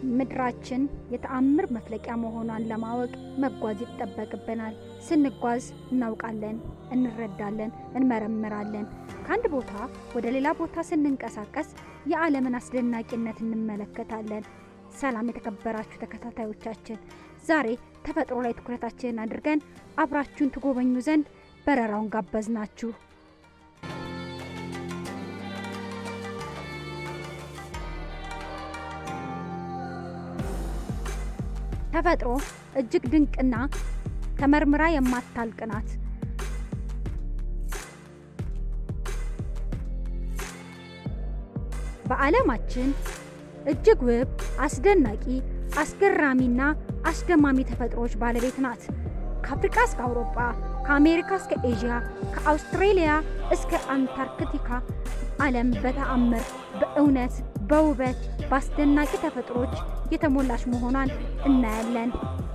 ምድራችን የተአምር መፍለቂያ መሆኗን ለማወቅ መጓዝ ይጠበቅብናል። ስንጓዝ እናውቃለን፣ እንረዳለን፣ እንመረምራለን። ከአንድ ቦታ ወደ ሌላ ቦታ ስንንቀሳቀስ የዓለምን አስደናቂነት እንመለከታለን። ሰላም የተከበራችሁ ተከታታዮቻችን፣ ዛሬ ተፈጥሮ ላይ ትኩረታችንን አድርገን አብራችሁን ትጎበኙ ዘንድ በረራውን ጋበዝናችሁ። ተፈጥሮ እጅግ ድንቅና ተመርምራ የማታልቅ ናት። በዓለማችን እጅግ ውብ፣ አስደናቂ፣ አስገራሚና አስደማሚ ተፈጥሮዎች ባለቤት ናት። ከአፍሪካ እስከ አውሮፓ፣ ከአሜሪካ እስከ ኤዥያ፣ ከአውስትሬሊያ እስከ አንታርክቲካ ዓለም በተአምር በእውነት በውበት በአስደናቂ ተፈጥሮች የተሞላች መሆኗን እናያለን።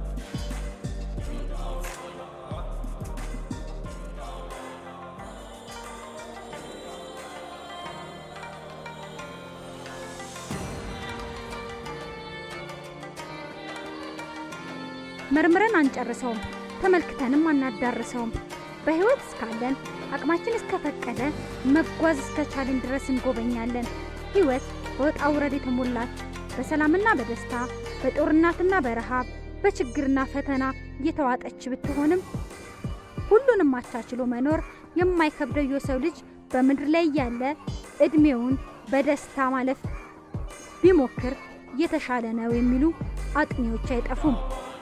መርምረን አንጨርሰውም፣ ተመልክተንም አናዳርሰውም። በሕይወት እስካለን አቅማችን እስከፈቀደ መጓዝ እስከቻልን ድረስ እንጎበኛለን። ሕይወት በውጣ ውረድ የተሞላች በሰላምና በደስታ በጦርነትና በረሃብ በችግርና ፈተና እየተዋጠች ብትሆንም ሁሉንም አቻችሎ መኖር የማይከብደው የሰው ልጅ በምድር ላይ ያለ እድሜውን በደስታ ማለፍ ቢሞክር የተሻለ ነው የሚሉ አጥኚዎች አይጠፉም።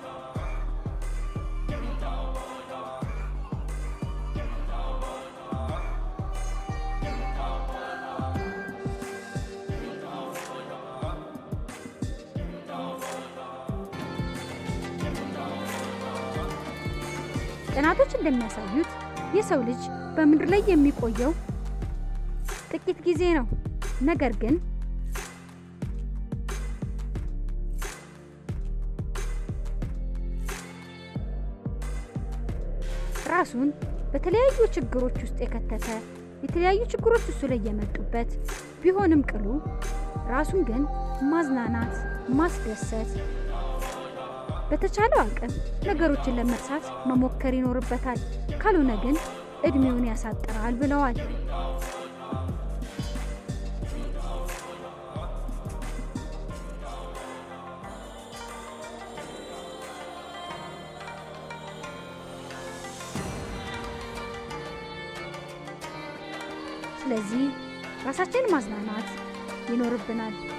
ጥናቶች እንደሚያሳዩት የሰው ልጅ በምድር ላይ የሚቆየው ጥቂት ጊዜ ነው። ነገር ግን ራሱን በተለያዩ ችግሮች ውስጥ የከተተ የተለያዩ ችግሮች እሱ ላይ የመጡበት ቢሆንም ቅሉ ራሱን ግን ማዝናናት፣ ማስደሰት በተቻለው አቅም ነገሮችን ለመርሳት መሞከር ይኖርበታል። ካልሆነ ግን እድሜውን ያሳጥራል ብለዋል። ስለዚህ ራሳችንን ማዝናናት ይኖርብናል።